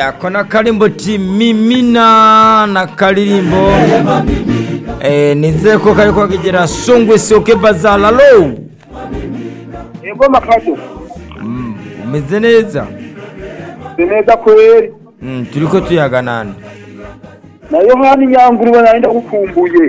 Eh, ako na karimbo ti mimina na karirimbo eh, nizeye ko kariko kagera songwe soke bazala lo Ego makado. Mm, umeze neza Ni neza kweli. Mm, turiko tuyaga nani Na Yohani Nyangurube narinda gukumbuye.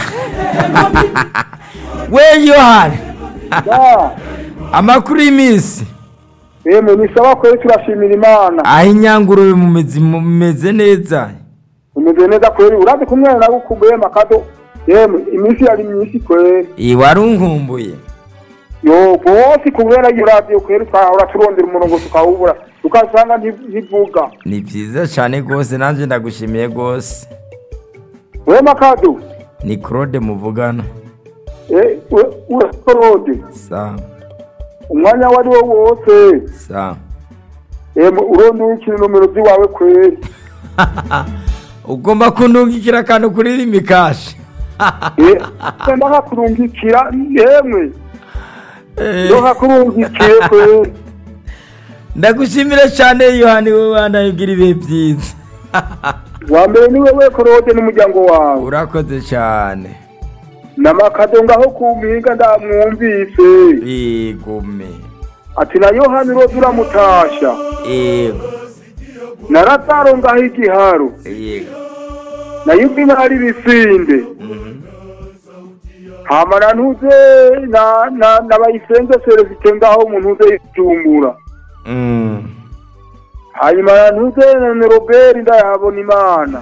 we yohani Ya. amakuru y'iminsi Emwe ni sawa kweli turashimira Imana. aho inyangurube mumeze mumeze neza Umeze neza kweli. Urazi kumwe na gukumbuye makado. Yemwe iminsi yari myinshi kweli. Eh, warunkumbuye Yo bose kubera iyo radio kweli twahora turondera umurongo tukawubura. Tukasanga nti- ntivuga. ni vyiza cane gose nanje ndagushimiye gose We makado. ni claude muvugana Eh, we urasorode. sawa Umwanya wari wo wose. sawa Emwe urondera ikintu nomero ziwawe kweli. ugomba kundungikira akantu kuri imikashi Eh, ndakakurungikira yemwe. Ndakakurungikiye kweli. ndagushimire cyane yohani wowe wanayibwira ibihe byiza Wa mbere ni wewe Claude n'umuryango wawe. urakoze cyane Namakado ngaho kumpinga ndamwumvise. igume Ati na Yohani Rose uramutasha. yego Na Lazaro ngaho igiharo. yego Na Yubina hari bisinde. Mhm. Hama na ntuze na na na bayisenze Celestin ngaho mu ntuze y'ijumbura. Mm. hanyuma ntuze na Robert ndahabona imana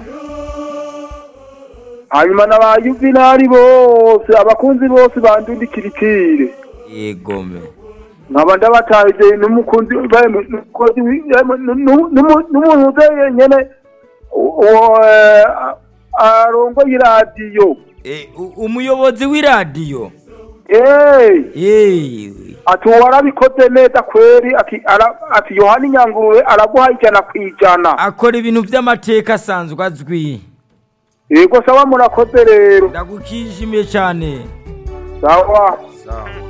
hanyuma na ba Yuvinari bose abakunzi bose bandundikirikire yegome nkaba ndabatahije n'umukunzi bari- n'umukozi wi- yemwe, nu- nu- numu- n'umuntu uze nyene uwo eh, arongoye iradiyo Eh, u- umuyobozi w'iradiyo Eh, Eh, ati warabikoze neza kweri ati ara- ati yohani nyangurube araguha ijana ku ijana akora ibintu by'amateka asanzwe azwi yego sawa murakoze rero ndagukishimiye cyane sawa sawa